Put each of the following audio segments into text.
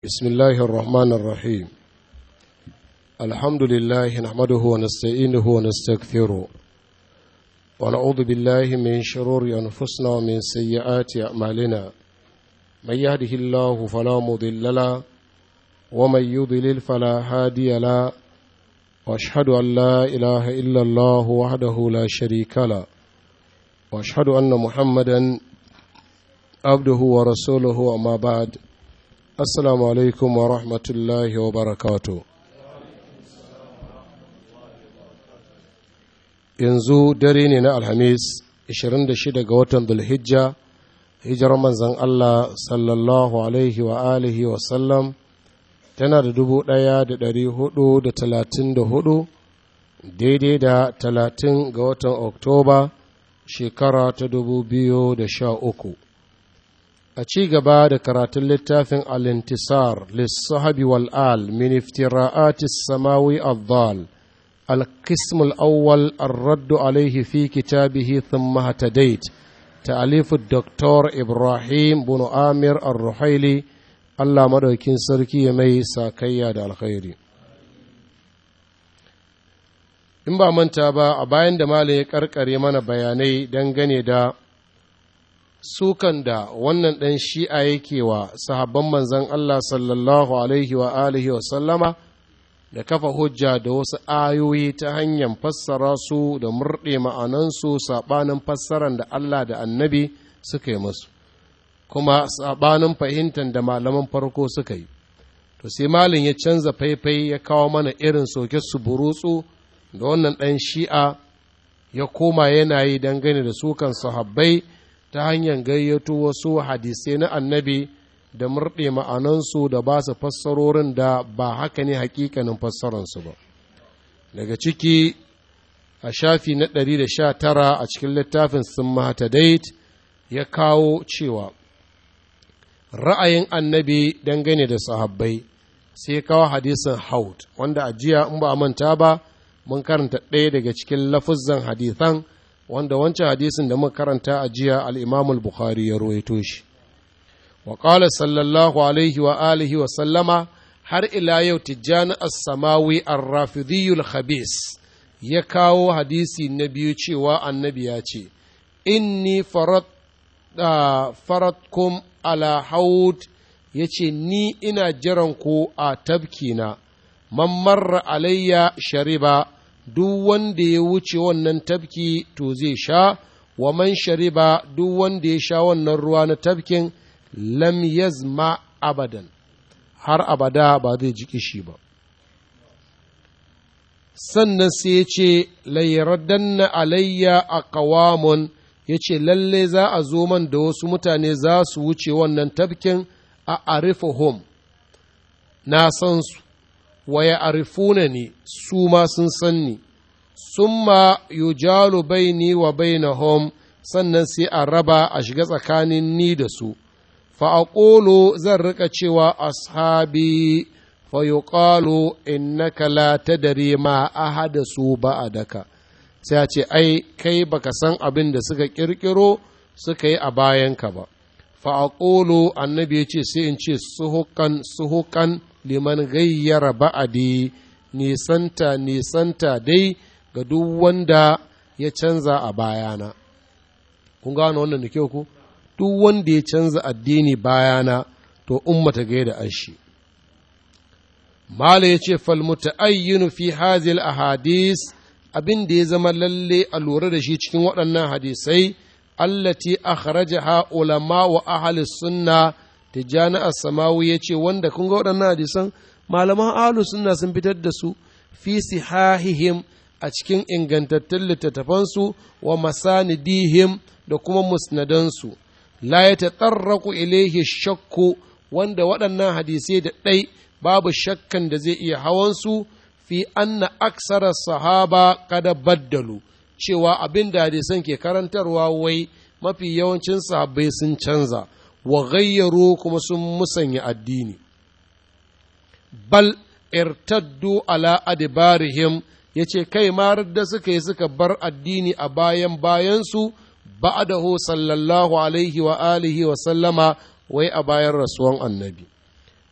بسم الله الرحمن الرحيم الحمد لله نحمده ونستعينه ونستغفره ونعوذ بالله من شرور أنفسنا ومن سيئات أعمالنا من يهده الله فلا مضل له ومن يضلل فلا هادي له واشهد ان لا اله الا الله وحده لا شريك له واشهد ان محمدا عبده ورسوله اما بعد السلام عليكم ورحمه الله وبركاته yanzu dare ne na alhamis 26 ga watan dulhijja hijirar manzan allah sallallahu alaihi wa alihi wa sallam tana da dubu ɗaya da ɗari hudu da talatin da hudu daidai da talatin ga watan oktoba shekara ta dubu biyu da sha uku a ci gaba da karatun littafin alintisar lissahabi wal'al min iftira'atis samawi al القسم الأول الرد عليه في كتابه ثم اهتديت تأليف الدكتور إبراهيم بن آمر الرحيلي Allah madaukin sarki ya mai sakayya da alkhairi in ba manta ba a bayan da malam ya karkare mana bayanai dangane da sukan da wannan ɗan shi'a yake wa sahabban manzan Allah sallallahu alaihi wa alihi wa sallama da kafa hujja da wasu ayoyi ta hanyar fassara su da murɗe ma'anansu saɓanin fassaran da Allah da annabi suka yi musu kuma sabanin fahimtar da malaman farko suka yi to sai malin ya canza faifai ya kawo mana irin soke su burutsu da wannan ɗan shi'a ya koma yana yi dangane da sukan sahabbai ta hanyar gayyato wasu hadisai na annabi da murɗe ma'anansu da ba su fassarorin da ba haka ne hakikanin fassararsu ba daga ciki a shafi na 119 a cikin littafin sun mahatadait ya kawo cewa ra'ayin annabi dangane da sahabbai sai kawo hadisin haud wanda a jiya in ba a manta ba mun karanta ɗaya daga cikin lafuzan hadisan wanda wancan hadisin da muka karanta a jiya al'imamul bukhari ya ruwaito shi wa qala sallallahu alaihi wa alihi wa sallama har ila yau tijjani as-samawi ar-rafidhiyul khabis ya kawo hadisi na biyu cewa annabi ya ce inni farat faratkum ala haud ya ce ni ina jiran ku a tabkina man marra alayya shariba duk wanda ya wuce wannan tabki to zai sha wa man shariba duk wanda ya sha wannan ruwa na tabkin lam yazma abadan har abada ba zai ji kishi ba sannan sai ya ce layyaraddanna alayya a kawamun ya ce lalle za a zo man da wasu mutane za su wuce wannan tafkin a arifuhum na san su wa ya arifuna ni su ma sun san ni summa yujalu baini wa bainahum sannan sai a raba a shiga tsakanin ni da su fa aqulu zan rika cewa ashabi fa yuqalu innaka la tadri ma ahadasu ba'adaka sai a ce ai kai baka san abin da suka kirkiro suka yi a bayanka ba fa'aƙolo annabi ya ce sai in ce suhukan suhukan liman gayyara ba'adi nisanta nisanta dai ga duk wanda ya canza a bayana kun gano wannan da kyau ku duk wanda ya canza addini bayana to ummata gai da ashi mala ya ce falmuta'ayyinu fi hazil ahadis abin da ya zama lalle a lura da shi cikin waɗannan hadisai allati akhrajaha ulama wa ahli sunna tijani as-samawi yace wanda kun ga waɗannan hadisan malaman ahli sunna sun fitar da su fi sihahihim a cikin ingantattun littattafansu wa masanidihim da kuma musnadansu la yatatarraqu ilayhi shakku wanda waɗannan hadisai da ɗai babu shakkan da zai iya hawansu fi anna aksara sahaba kada baddalu cewa abin da hadisan ke karantarwa wai mafi yawancin sahabbai sun canza wa gayyaru kuma sun musanya addini bal irtaddu ala adbarihim yace kai ma da suka yi suka bar addini a bayan bayansu ba'dahu sallallahu alaihi wa alihi wa sallama wai a bayan rasuwan annabi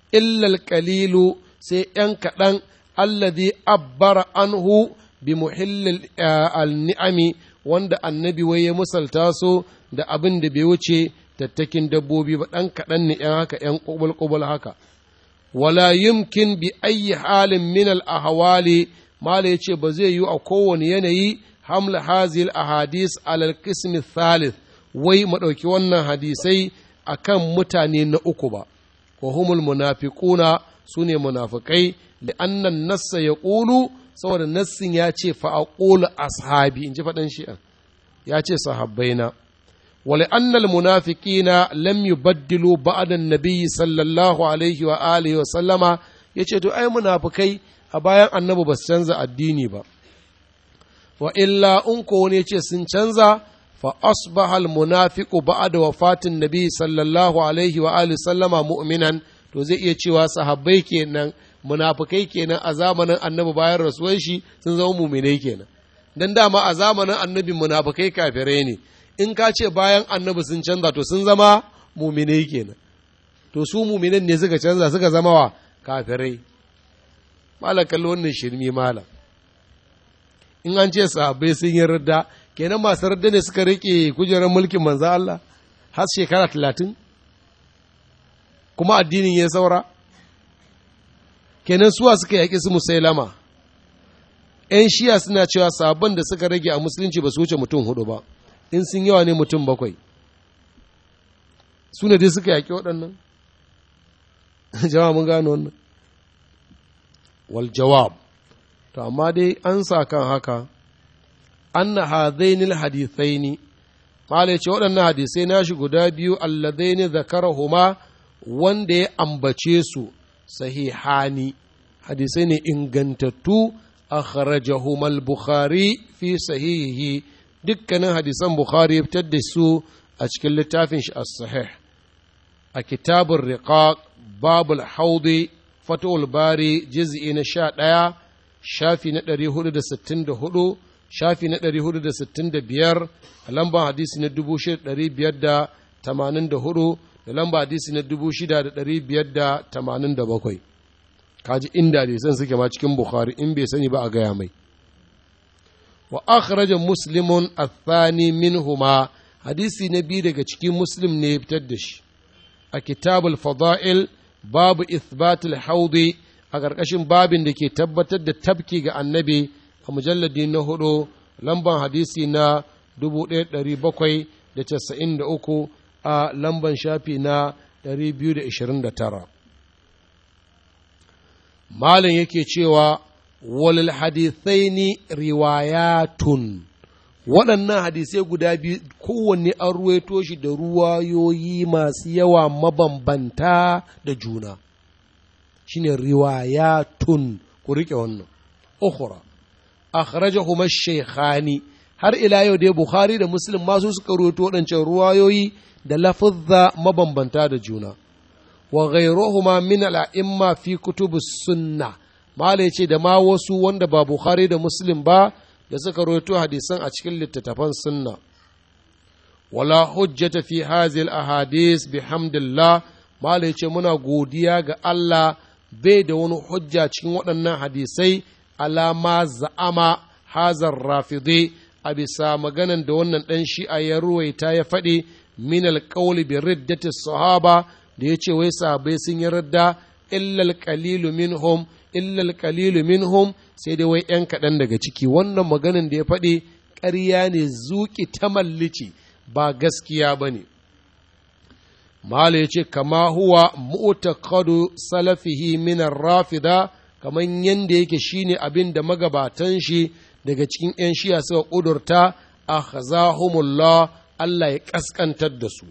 illal qalilu sai ‘yan kaɗan alladhi abbara anhu bi muhillil al-ni'ami wanda annabi wai ya musalta su da abin da bai wuce tattakin dabbobi ba ɗan kaɗan ne ‘yan haka ‘yan ƙubul haka wala yumkin bi ayyi halin min al-ahwali mala yace ba zai yi a kowane yanayi hamla hazil ahadis alal qism thalith wai mu ɗauki wannan hadisai akan mutane na uku ba wa humul munafiquna sune munafikai da annan nassa ya ƙulu saboda nassin ya ce fa aqulu ashabi in ji faɗan shi'a ya ce sahabbaina ولأن المنافقين لم يبدلوا بعد النبي صلى الله عليه وآله وسلم yace to ai munafikai a bayan annabi ba su canza addini ba wa illa in ko wani yace sun canza fa asbaha al munafiqu ba'da wafatin nabi sallallahu alaihi wa alihi sallama mu'minan to zai iya cewa sahabbai kenan munafikai kenan a zamanin annabi bayan rasuwar shi sun zama mu'minai kenan dan dama a zamanin annabi munafikai kafirai ne in ka ce bayan annabi sun canza to sun zama muminai kenan to su muminan ne suka canza suka zama wa kafirai malam kallo wannan shirmi malam in an ce sahabbai sun yi radda kenan masu radda ne suka rike kujerar mulkin manzo Allah har shekara talatin kuma addinin ya saura kenan suwa suka yaƙi su musailama ‘yan shiya suna cewa sabon da suka rage a musulunci ba su wuce mutum hudu ba in sun yawa ne mutum bakwai su ne dai suka yaƙi waɗannan jama'a mun gano wannan wal jawab to amma dai an sa kan haka anna hadainil hadithaini mala ce waɗannan hadisai nashi guda biyu alladaini zakarahuma wanda ya ambace su sahihani hadisai ne ingantattu akhrajahuma al-bukhari fi sahihihi dukkanin hadisan Bukhari ya fitar da su a cikin littafin shi as-sahih a kitabun riqaq babul haudi fatul bari juz'i na sha ɗaya shafi na ɗari hudu da sittin da hudu shafi na ɗari hudu da sittin da biyar a lambar hadisi na dubu shida ɗari biyar da tamanin da hudu da lambar hadisi na dubu shida da ɗari biyar da tamanin da bakwai kaji inda hadisan suke ma cikin Bukhari in bai sani ba a gaya mai وأخرج مسلم الثاني منهما حديث نبي daga cikin muslim ne ya fitar da shi a kitabul fada'il babu ithbatul haudi a ƙarƙashin babin da ke tabbatar da tabki ga annabi a mujalladi na hudu lamban hadisi na 1793 a lamban shafi na 229 malin yake cewa walil hadithaini riwayatun waɗannan hadisai guda biyu kowanne an ruwaito shi da ruwayoyi masu yawa mabambanta da juna shine riwayatun ku riƙe wannan ukhra akhrajahuma shaykhani har ila yau dai bukhari da muslim masu suka ruwaito waɗancan ruwayoyi da lafuzza mabambanta da juna wa ghayruhuma min al-a'imma fi kutubus sunnah Mala ya ce da ma wasu wanda ba Bukhari da Muslim ba da suka roto hadisan a cikin littattafan sunna. Wala hujjata fi hazil ahadis bihamdillah Mala ya ce muna godiya ga Allah bai da wani hujja cikin waɗannan hadisai alama za'ama hazar rafidi a bisa maganan da wannan ɗan shi'a ya ruwaita ya faɗi min alƙawli bi riddati sahaba da ya ce wai sahabai sun yi radda illal qalilu minhum illal qalilu minhum sai dai wai ‘yan kaɗan daga ciki wannan maganin da ya faɗi ƙarya ne zuƙi ta mallici ba gaskiya ba ne Mala ya ce kama huwa mu'taqadu salafihi min rafida kamar yanda yake shine abin da magabatan shi daga cikin ‘yan shiya suka ƙudurta a khazahumullah Allah ya ƙasƙantar da su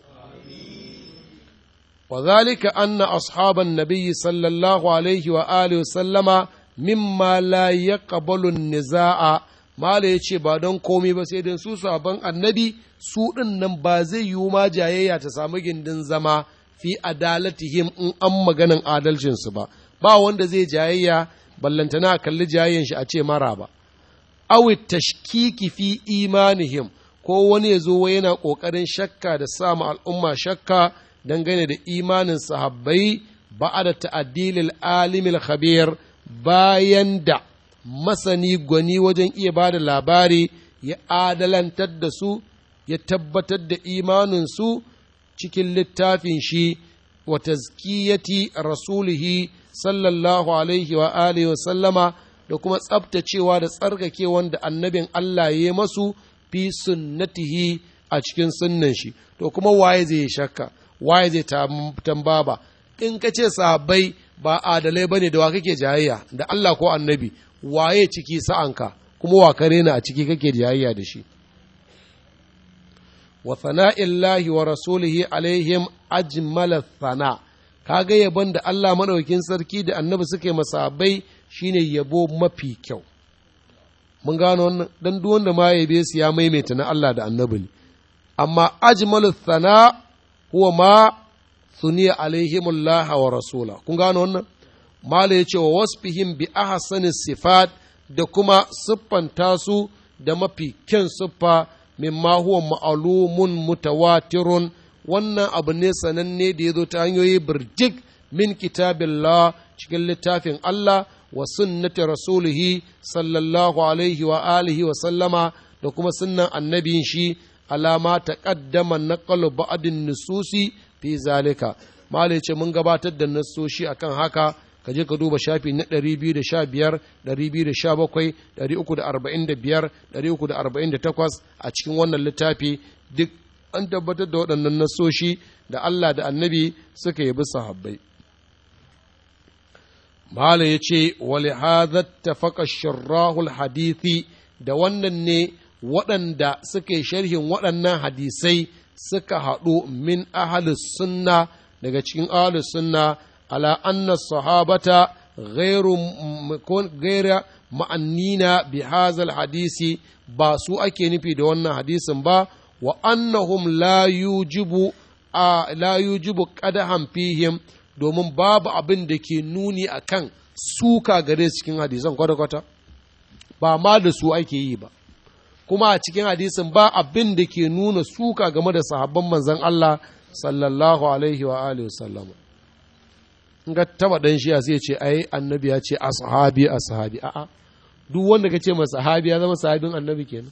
وذلك أن أصحاب النبي صلى الله عليه وآله وسلم مما لا يقبل النزاع ما لا يce ba don komai ba sai dan su sabon annabi su ɗin nan ba zai yiwu ma jayayya ta samu gindin zama fi adalatihim in an maganin adalcinsu ba ba wanda zai jayayya ballantana kalli jayayyan shi a ce mara ba awi tashkiki fi imanihim ko wani ya zo yana ƙoƙarin shakka da sama al'umma shakka dangane da imanin sahabbai ba'ada ta'addilil alimil khabir bayan da masani gwani wajen iya ba da labari ya adalantar da su ya tabbatar da imaninsu cikin littafin shi wa tazkiyati rasulihi sallallahu alaihi wa alihi wa sallama da kuma tsabtacewa da tsarkake wanda annabin Allah ya masu fi sunnatihi a cikin sunnan shi to kuma waye zai shakka waye zai tambaba in ka ce sahabbai ba adalai bane da wa kake jayayya da Allah ko annabi waye ciki sa'anka kuma wa kare na a ciki kake jayayya da shi wa sana'illahi wa rasulihi alaihim ajmala sana kaga yabon da Allah madaukin sarki da annabi suke masabai shine yabo mafi kyau mun gano wannan dan duk wanda ma yabe su ya maimaita na Allah da annabi ne amma ajmalu sana huwa ma suniya alaihimullah wa rasula kun gano wannan mala yace wa wasfihim bi ahsani sifat da kuma siffanta su da mafi kyan siffa mimma huwa ma'alumun mutawatirun wannan abu ne sananne da ya zo ta hanyoyi birjik min kitabillah cikin littafin Allah wa sunnati rasulihi sallallahu alaihi wa alihi wa sallama da kuma sunnan annabin shi alama ta kaddama naqalu ba'din nususi fi zalika malai ce mun gabatar da nassoshi akan haka ka je ka duba shafi na 215 217 345 348 a cikin wannan littafi duk an tabbatar da waɗannan nasoshi da Allah da annabi suka yi bisa habbai Mala ya ce, Wali tafaka shirrahul hadithi da wannan ne waɗanda suka yi sharhin waɗannan hadisai suka haɗu min ahalus sunna daga cikin ahalus sunna ala anna sahabata ghairu gaira ma'annina bi hazal hadisi ba su ake nufi da wannan hadisin ba wa annahum la yujibu a la yujibu qadahan fihim domin babu abin da ke nuni akan suka gare cikin hadisan kwata-kwata ba ma da su ake yi ba kuma a cikin hadisin ba abin da ke nuna suka game da sahabban manzon Allah sallallahu alaihi wa alihi wasallam in ga taba dan shi sai ce ai annabi ya ce ashabi ashabi a'a duk wanda ka ce masa sahabi ya zama sahabin annabi kenan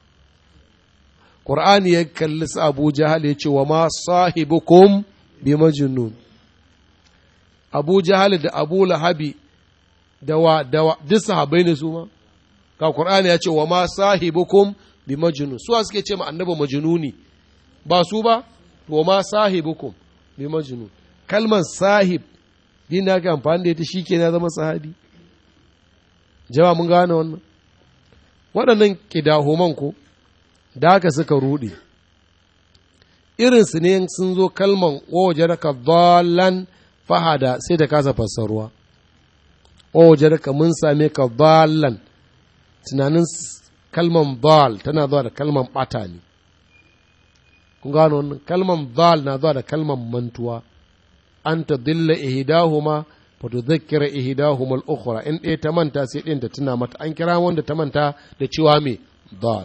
Qur'ani ya kalli su Abu Jahal ya ce wa ma sahibukum bi majnun Abu Jahal da Abu Lahabi da wa da wa duk sahabbai ne su ma ka Qur'ani ya ce wa ma sahibukum bi majnun su suke ce ma annabi majnuni ba su ba wa ma sahibukum bi majnun kalmar sahib din da aka amfani da ita shikenan ya zama sahabi jama'a mun gane wannan waɗannan kidahuman ko da haka suka ruɗe irinsu ne sun zo kalman waje ka dalan fahada sai da kasa fassaruwa waje ka mun same ka dalan tunanin kalman dal tana zuwa da kalman ɓata ne kun gano wannan kalman dal na zuwa da kalman mantuwa an ta dilla ihdahuma fa tudhakkira ihdahuma al-ukhra in ɗaya ta manta sai ɗin ta tuna mata an kira wanda ta manta da cewa me dal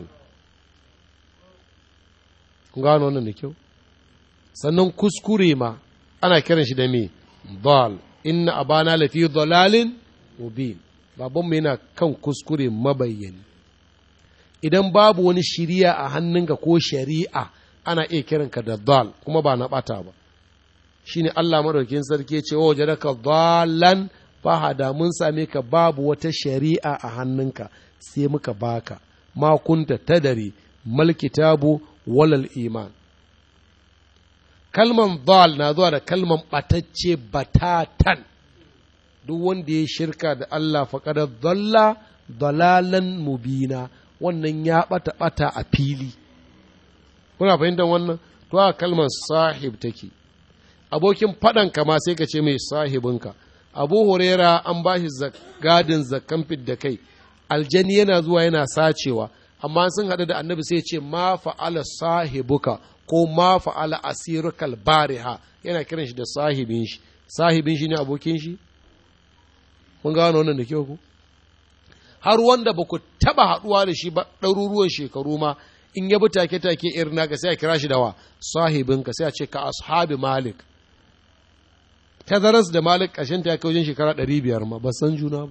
kun gano wannan da kyau sannan kuskure ma ana kiran shi da me dal inna abana lafi dalalin mubin babanmu yana kan kuskure mabayyani idan babu wani shiriya a hannunka ko shari'a ana iya kiranka da dal kuma ba na bata ba shine Allah madaukin sarki ce wa wajadaka dalan fahada mun same ka babu wata shari'a a hannunka sai muka baka ma kunta tadari mal kitabu walal iman kalman dal na zuwa da kalman ɓatacce batatan duk wanda ya shirka da Allah faƙada dalla dalalan mubina wannan ya ɓata ɓata a fili kuna fahimtar wannan to a kalmar sahib take abokin faɗan ma sai ka ce mai sahibinka abu huraira an ba shi gadin zakkan da kai aljani yana zuwa yana sacewa amma sun haɗu da annabi sai ce ma fa'ala sahibuka ko ma fa'ala asirukal bariha yana kiran shi da sahibin shi sahibin shi ne abokin shi mun gano wannan da kyau ku har wanda ba ku taɓa haɗuwa da shi ba ɗaruruwan shekaru ma in ya bi take-take irin naka sai a kira shi da wa sahibinka sai a ce ka ashabi malik tazaras da malik ƙashin ta kai wajen shekara ɗari biyar ma ba san juna ba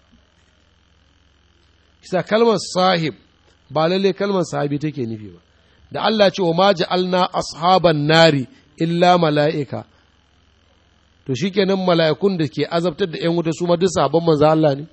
kisa kalmar sahib ba lalle kalmar sahabi take nufi ba da Allah ce wa ma ja'alna ashaban nari illa mala'ika to shikenan mala'ikun da ke azabtar da 'yan wuta su ma duk sabon manzo Allah ne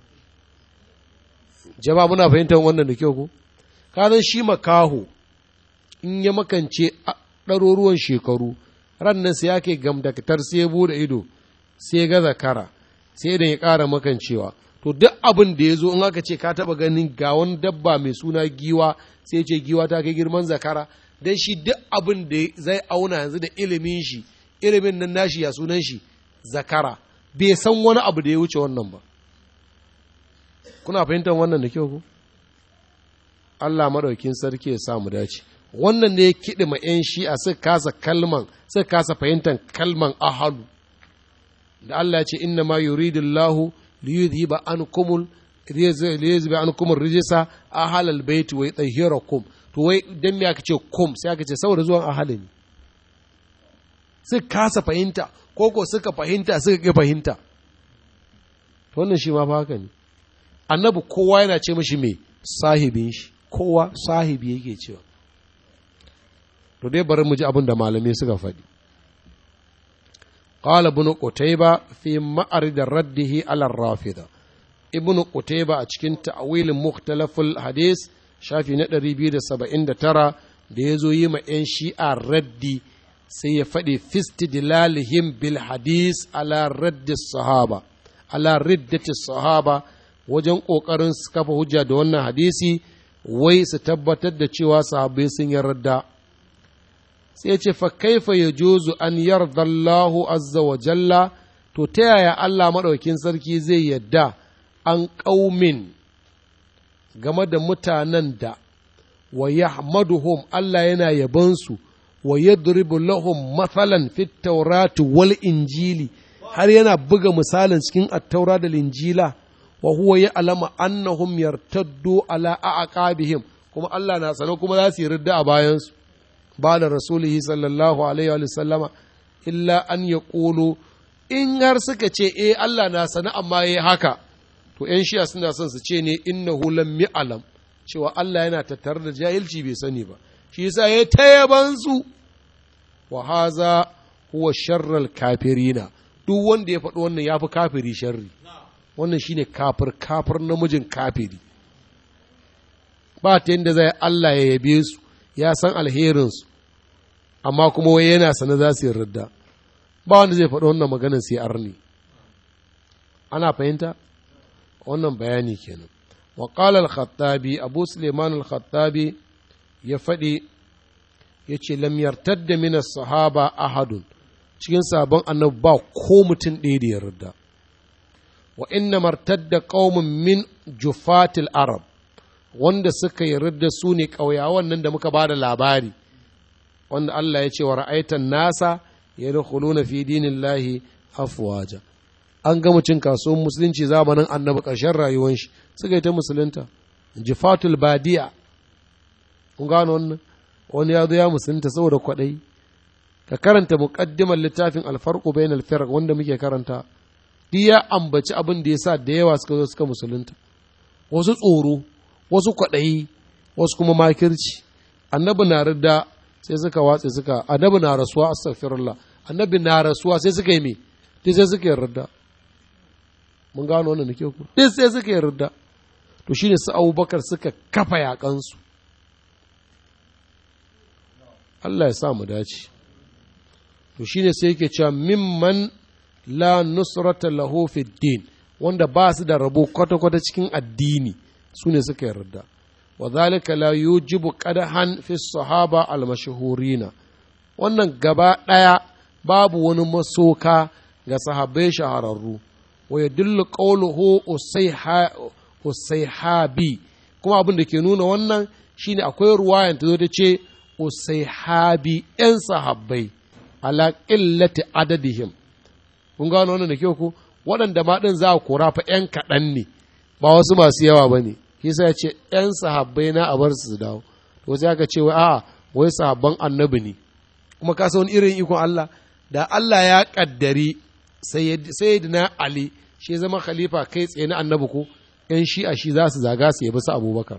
jama'a muna fahimtar wannan da kyau ko kazan shi makaho in ya makance ɗaruruwan shekaru ran nan sai yake gamdakatar sai ya bude ido sai ya ga zakara sai idan ya ƙara makancewa to duk abin da ya zo in aka ce ka taɓa ganin ga wani dabba mai suna giwa sai ce giwa ta kai girman zakara dan shi duk abin da zai auna yanzu da ilimin shi ilimin nan nashi ya sunan shi zakara bai san wani abu da ya wuce wannan ba kuna fahimtar wannan da kyau ku Allah maɗaukin sarki ya samu dace wannan ne kiɗi ma 'yan shi'a suka kasa kalman suka kasa fahimtar kalman ahalu da Allah ya ce inna ma yuridullahu liyudhiba ankumul liyudhiba ankumul rijsa ahalal bait wa yutahhirakum to wai dan me aka ce kum sai aka ce saboda zuwan ahalin ne suka kasa fahimta ko ko suka fahimta suka ƙi fahimta wannan shi ma fa haka ne annabi kowa yana ce mashi mai sahibin shi kowa sahibi yake cewa to dai bari mu ji abin da malamai suka faɗi qala ibn qutayba fi ma'arid raddihi ala rafida ibn qutayba a cikin ta'wil mukhtalaful hadis shafi na 279 da ya zo yi ma 'yan shi'a raddi sai ya faɗi fistidlalihim bil hadis ala raddi sahaba ala riddati sahaba wajen ƙoƙarin su kafa hujja da wannan hadisi wai su tabbatar da cewa sahabbai sun yarda sai ya ce fa kaifa ya juzu an yarda Allahu azza wa jalla to ta yaya Allah maɗaukin sarki zai yadda an ƙaumin game da mutanen da wa yahmaduhum Allah yana yabansu wa yadribu lahum mathalan fit tawrati wal injili har yana buga misalin cikin attaura da linjila wa huwa ya alama annahum yartaddu ala aqabihim kuma Allah na sano kuma za su yi ridda a bayansu ba da rasulihi sallallahu alaihi wa sallama illa an ya ƙulu in har suka ce eh Allah na sani amma ya haka to ‘yan shiya suna son su ce ne innahu lam alam cewa Allah yana tattare da jahilci bai sani ba shi yasa ya tayaban su wa haza huwa sharral kafirina duk wanda ya faɗi wannan ya fi kafiri sharri wannan shine kafir kafir namijin kafiri ba ta yadda zai Allah ya yabe su ya san alherinsu amma kuma wai yana sane za su yi ridda ba wanda zai faɗi wannan maganar sai arni ana fahimta wannan bayani kenan wa qala al-khattabi abu suleiman al-khattabi ya faɗi ya ce lam yartadda min sahaba ahadun cikin sabon annabi ba ko mutum ɗaya da ya ridda wa inna martadda qaumun min jufatil arab wanda suka yarda su ne ƙauyawan nan da muka ba da labari wanda Allah ya ce wa ra'aitan nasa ya da fi dinin lahi afwaja an gama cin kasuwan musulunci zamanin annabi ƙarshen rayuwar shi suka yi ta musulunta jifatul badiya kun gano wannan wani ya zo ya musulunta saboda kwaɗayi ka karanta muƙaddimar littafin alfarqu bainal firq wanda muke karanta duk ya ambaci abin da ya sa da yawa suka zo suka musulunta wasu tsoro wasu kwaɗayi wasu kuma makirci annabi na rida sai suka watse suka annabi na rasuwa astaghfirullah annabi na rasuwa sai suka yi me duk sai suka yi rida mun gano wannan nake ku duk sai suka yi rida to shine su Abubakar suka kafa yakansu Allah ya sa mu dace to shine sai yake cewa mimman la nusrata lahu fi din wanda ba su da rabo kwata-kwata cikin addini su ne suka yarda wa zalika la yujibu qadahan fi sahaba al mashhurina wannan gaba ɗaya babu wani masoka ga sahabbai shahararru wa yadullu qawluhu usayhabi kuma abin da ke nuna wannan shine akwai ruwayan ta zo ta ce usayhabi yan sahabbai ala qillati adadihim kun gano wannan da kyau ko waɗanda ma ɗin za a kora fa ‘yan kaɗan ne ba wasu masu yawa ba ne kisa ya ce ‘yan sahabbai na a bar su dawo to sai aka ce wai a'a wai sahabban annabi ne kuma ka wani irin ikon Allah da Allah ya ƙaddari sayyidina ali shi zama khalifa kai tsaye na annabi ko yan shi'a shi za su zaga su yabi su abubakar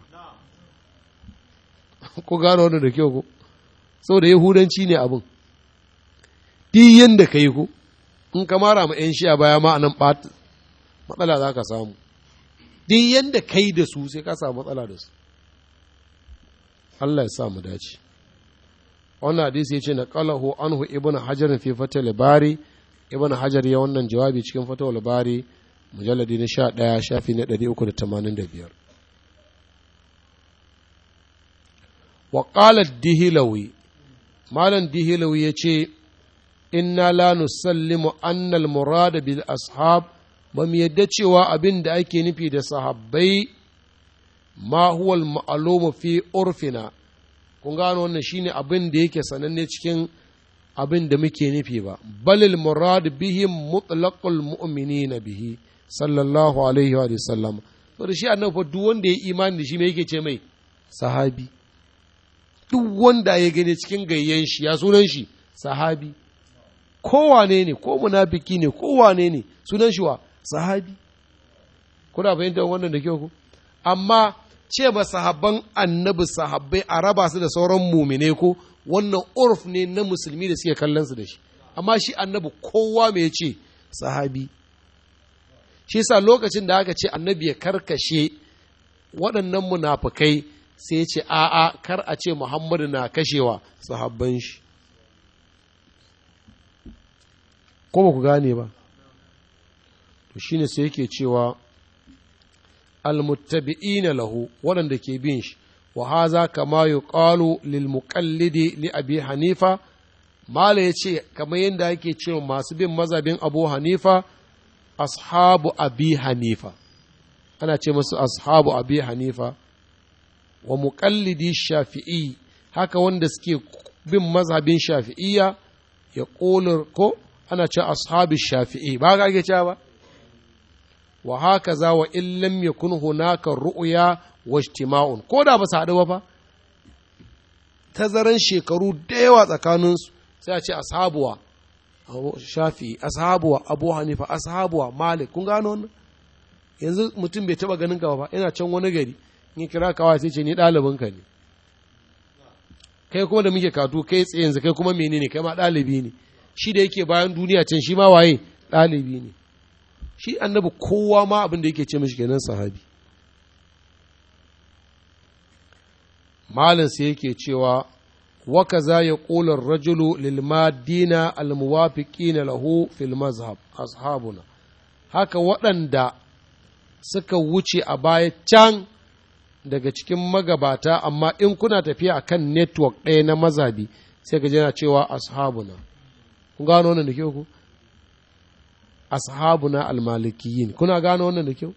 ko gano wannan da kyau ko saboda yahudanci ne abin duk yanda ka yi ko in ka mara ma yan shi'a baya ma anan matsala za ka samu duk yanda kai da su sai ka samu matsala da su Allah ya sa mu dace wannan hadisi ya ce na qalahu anhu ibnu hajar fi fatal bari ibnu hajar ya wannan jawabi cikin fatal bari mujalladi na 11 shafi na 385 wa qala dihilawi malam dihilawi ya ce inna la nusallimu anna al-murad bil ashab ba mu yadda cewa abin da ake nufi da sahabbai ma huwal ma'alumu fi urfina kun gano wannan shine abin da yake sananne cikin abin da muke nufi ba balil murad bihim mutlaqul mu'minina bihi sallallahu alaihi wa sallam to da shi annabi fa duk wanda ya imani da shi me yake ce mai sahabi duk wanda ya gani cikin gayyen shi ya sunan shi sahabi kowane ne ko munafiki ne kowane ne sunan shi wa sahabi kuna fahimtar wannan da kyau ku amma ce ba sahabban annabi sahabbai a raba su da sauran mumine ko wannan urf ne na musulmi da suke kallon su da shi amma shi annabi kowa mai ce sahabi shi sa lokacin da aka ce annabi ya karkashe waɗannan munafukai sai ce a'a kar a ce muhammadu na kashewa sahabban shi ko ba ku gane ba to shine sai yake cewa almuttabi'ina lahu waɗanda ke bin shi wa haza kama yuqalu lil muqallidi li abi hanifa mala yace kamar yadda yake cewa masu bin mazhabin abu hanifa ashabu abi hanifa ana ce musu ashabu abi hanifa wa muqallidi shafi'i haka wanda suke bin mazhabin shafi'iyya ya ko ana ce ashabi shafi'i ba ga ake cewa ba wa haka za wa in lam yakun hunaka ru'ya wa ijtima'un ko da ba su haɗu ba fa tazaran shekaru da yawa tsakaninsu sai a ce ashabuwa shafi ashabuwa abu hanifa ashabuwa malik kun gano wannan yanzu mutum bai taba ganin ka ba yana can wani gari in kira kawa sai ce ni ɗalibin ka ne kai kuma da muke katu kai tsaye yanzu kai kuma menene kai ma ɗalibi ne shi da yake bayan duniya can shi ma waye ɗalibi ne shi annabi kowa ma abin da yake ce mashi kenan sahabi malin sai yake cewa waka za ya ƙolar rajulu lilmadina almuwafiqina lahu fil mazhab ashabuna haka waɗanda suka wuce a baya can daga cikin magabata amma in kuna tafiya a kan network ɗaya na mazabi sai ka jana cewa ashabuna kun gano wannan da kyau ku ashabuna almalikiyin kuna gano wannan da kyau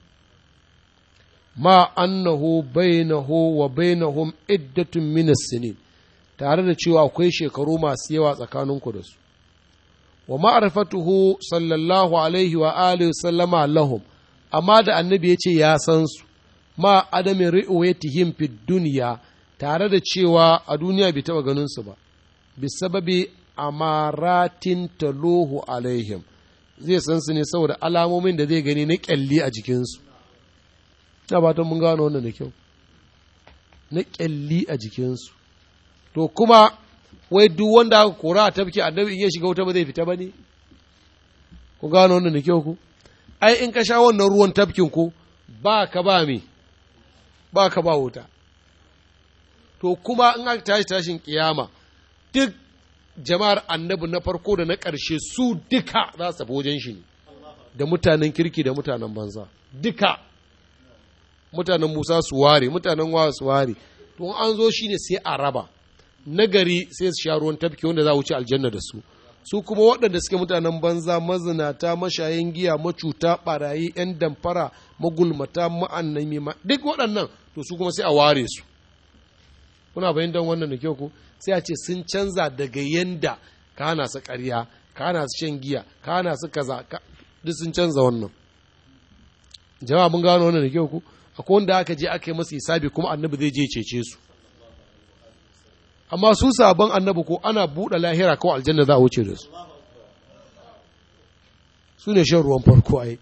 ma annahu bainahu wa bainahum iddatun min sinin tare da cewa akwai shekaru masu yawa tsakaninku da su wa ma'rifatuhu sallallahu alaihi wa alihi sallama lahum amma da annabi ya ce ya san su ma adamin ri'wayatihim fid dunya tare da cewa a duniya bai taba ganin su ba bisababi amaratin taluhu alaihim zai san su ne saboda alamomin da zai gani na kyalli a jikinsu na fatan mun gano wannan da kyau na kyalli a jikinsu to kuma wai duk wanda aka kora a tafki annabi in ya shiga wuta ba zai fita ba ne ku gano wannan da kyau ku ai in ka sha wannan ruwan tafkin ku ba ka ba me ba ka ba wuta to kuma in aka tashi tashin kiyama duk jama'ar annabi na farko da na ƙarshe su duka za su tafi wajen shi ne da mutanen kirki da mutanen banza duka mutanen musa su ware mutanen wa su ware to an zo shi ne sai a raba nagari sai su sha ruwan tafki wanda za a wuce aljanna da su su kuma waɗanda suke mutanen banza mazinata mashayin giya macuta ɓarayi 'yan damfara magulmata ma'annami ma duk waɗannan to su kuma sai a ware su kuna fahimtar wannan da kyau ko sai a ce sun canza daga yanda ka hana su ƙarya ka hana su shan giya ka hana su kaza duk sun canza wannan jama'a mun gano wannan da kyau ko akwai wanda aka je aka yi masa hisabi kuma annabi zai je cece su amma su sabon annabi ko ana buɗe lahira kawai aljanna za a wuce da su su ne shan ruwan farko ai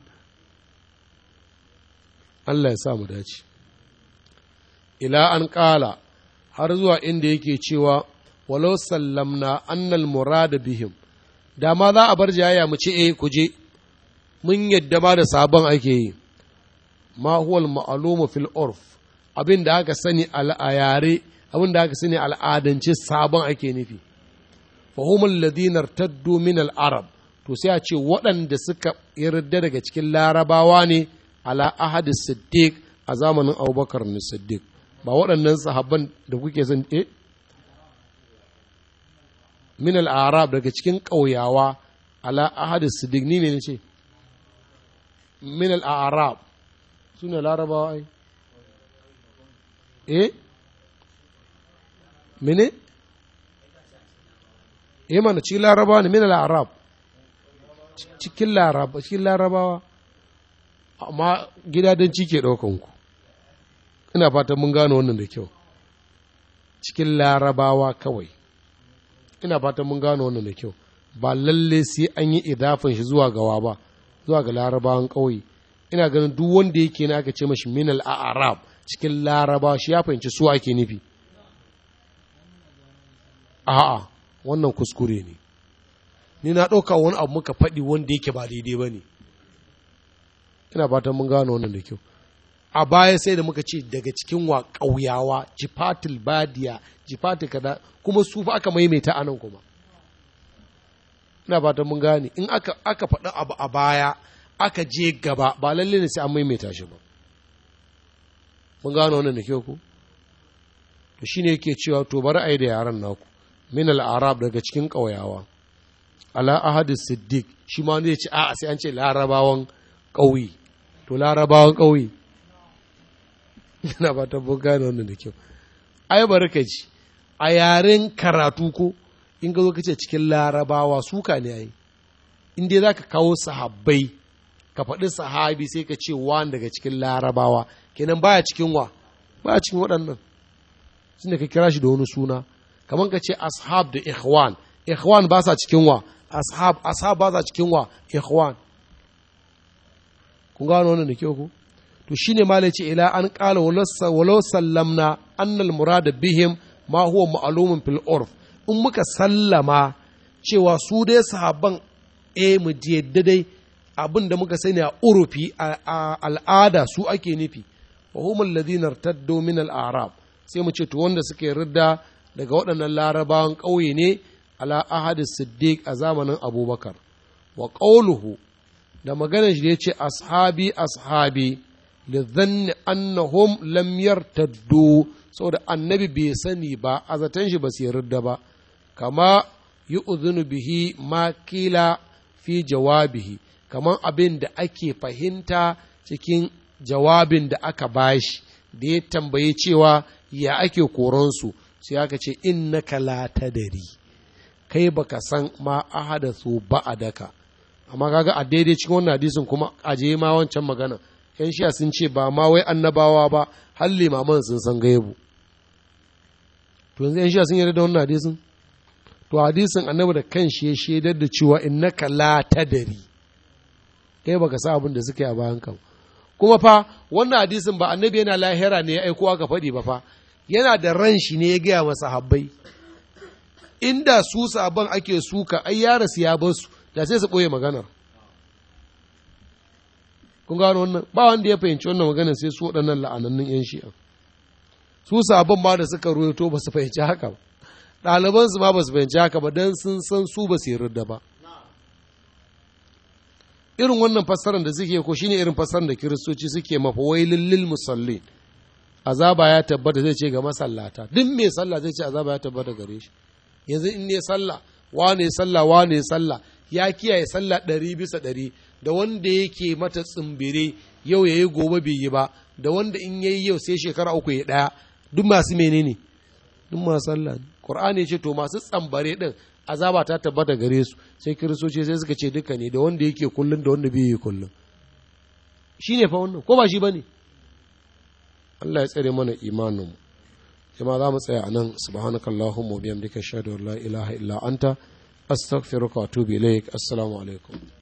Allah ya sa mu dace ila an ƙala har zuwa inda yake cewa walau sallamna annal murada bihim da ma za a bar jayaya mu ce eh ku je mun yadda ba da sabon ake yi ma huwal ma'lumu fil urf abin da aka sani a yare abin da aka sani al'adance sabon ake nufi fa humul ladina irtaddu min al arab to sai a ce waɗanda suka yarda daga cikin larabawa ne ala ahadi siddiq a zamanin abubakar ne siddiq ba waɗannan sahabban da kuke son eh min al-arab daga cikin ƙauyawa ala ahadi siddiq ni ne ce min al-arab suna larabawa ai eh mene eh mana cikin larabawa ne min al-arab cikin larabawa cikin larabawa amma gidadanci ke ɗaukan ku ina fatan mun gano wannan da kyau cikin larabawa kawai ina fatan mun gano wannan da kyau ba lalle sai an yi idafin shi zuwa gawa ba zuwa ga larabawan ƙauye ina ganin duk wanda yake na aka ce mashi minal arab cikin larabawa shi ya fahimci su ake nufi a'a wannan kuskure ne ni na ɗauka wani abu muka faɗi wanda yake ba daidai ba ne ina fatan mun gano wannan da kyau a baya sai da muka ce daga cikin wa ƙauyawa jifatul badiya jifatul kaza kuma su fa aka maimaita anan kuma ina fatan mun gane in aka aka faɗi abu a baya aka je gaba ba lalle ne sai an maimaita shi ba mun gano wannan da kyau ku to shine yake cewa to bari ai da yaran naku min al-arab daga cikin ƙauyawa ala ahadi siddiq shi ma zai ce a'a sai an ce larabawan ƙauye to larabawan ƙauye yana ba ta gane wannan da kyau ai barka ji a yaren karatu ko in ga zo kace cikin larabawa suka ne ai in dai zaka kawo sahabbai ka faɗi sahabi sai ka ce wani daga cikin larabawa kenan baya cikin wa baya cikin waɗannan shine ka kira shi da wani suna kamar ka ce ashab da ikhwan ikhwan ba sa cikin wa ashab ashab ba sa cikin wa ikhwan kun gano wannan da kyau ko to shine ma ce ila an qala walau sallamna annal murada bihim ma huwa ma'lumun fil urf in muka sallama cewa su dai sahabban eh mu yadda dai abin da muka sani a urufi a al'ada su ake nufi wa hum alladhina irtaddu min al-a'rab sai mu ce to wanda suke ridda daga waɗannan larabawan ƙauye ne ala ahadi siddiq a zamanin abubakar wa qawluhu da maganar shi da ya ce ashabi ashabi da zanni annahum lam yartaddu saboda annabi bai sani ba a zaton shi ba su yarda ba kama yi uzunu bihi ma kila fi jawabihi kamar abin da ake fahimta cikin jawabin da aka bashi da ya tambaye cewa ya ake koronsu sai aka ce innaka la tadari kai baka san ma ahadathu ba'adaka amma kaga a daidai cikin wannan hadisin kuma aje ma wancan magana yan shiya sun ce ba ma wai annabawa ba har limaman sun san gaibu to yanzu yan shiya sun yarda da wannan hadisin to hadisin annabi da kanshi ya shaidar da cewa innaka la tadari kai baka sa abin da suka yi a bayan kan kuma fa wannan hadisin ba annabi yana lahira ne ya aiko aka faɗi ba fa yana da ran shi ne ya gaya masa habbai inda su sabon ake suka ai ya rasu ya bar su da sai su ɓoye maganar kun gano wannan ba wanda ya fahimci wannan maganar sai su waɗannan la'anannun 'yan shi'a su sabon ma da suka ruwaito ba su fahimci haka ba ɗalibansu ma ba su fahimci haka ba don sun san su ba su yarda ba irin wannan fassarar da suke ko shine irin fassarar da kiristoci suke mafa wailin lil musallin azaba ya tabbata zai ce ga masallata duk mai sallah zai ce azaba ya tabbata gare shi yanzu in ne sallah wane sallah wane sallah ya kiyaye sallah ɗari bisa ɗari da wanda yake mata tsimbire yau ya yi gobe bai yi ba da wanda in yayi yau sai shekara uku ya ɗaya duk masu menene duk masu sallah ne qur'ani ce to masu tsambare din azaba ta tabbata gare su sai kiristoci sai suka ce duka ne da wanda yake kullun da wanda bai yi kullun shine fa wannan ko ba shi bane Allah ya tsare mana imanin mu jama'a za mu tsaya a nan subhanakallahumma wa bihamdika ashhadu an la ilaha illa anta astaghfiruka wa atubu ilaik assalamu alaikum